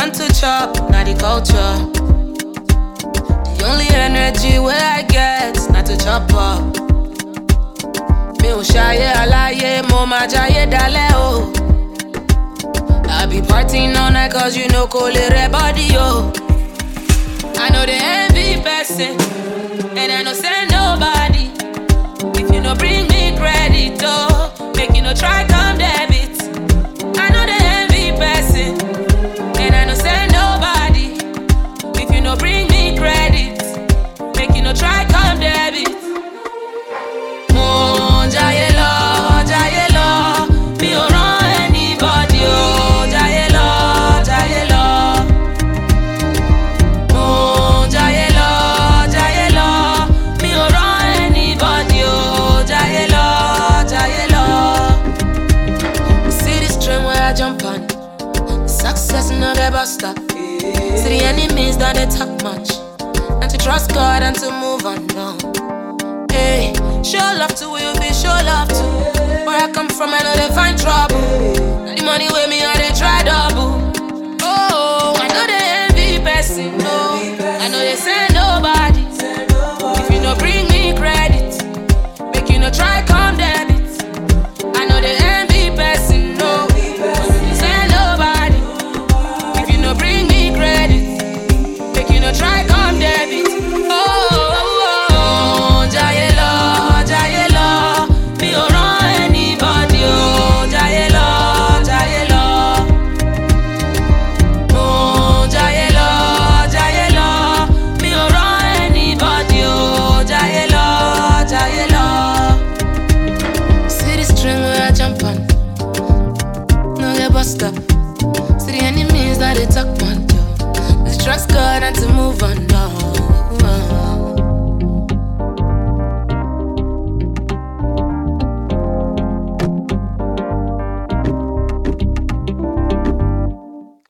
want to chop, not the culture. The only energy where I get, not to chop up. Mi ò ṣayé aláyé, mo máa jayé dalẹ̀ o. I be partying all night cause you know kò lè rẹ body o. I know the envy person, and I know say nobody. If you no bring me credit, oh, make you no try come debit. I know the envy person, and I know say nobody. If you no bring me credit, make you no try come debit. Mo ń jayé lọ, jayé lọ, mi ò rán anybody o, jayé lọ, jayé lọ. Mo ń jayé lọ, jayé lọ, mi ò rán anybody o, jayé lọ, jayé lọ. See this train where I jump on, success no get bus stop. See the enemies that they talk much, and to trust God and to move on. No. Hey, show love to who you be, show love to. Where I come from, I know they find trouble. Now the money with me, I they try double. Oh, I know they envy person, no. I know they say nobody. If you no bring me credit, make you no try come debit. I know they envy person, no. I know they say nobody. If you no bring me credit, make you no try come debit. Oh, oh, oh, jayé lọ, jayé lọ, mi ò rán anybody o, jayé lọ, jayé lọ. Mo ń jayé lọ, jayé lọ, mi ò rán anybody o, jayé lọ, jayé lọ. See this string where I jump on, no get bust up. See the enemies that they talk on, yo. Let's trust God and to move on.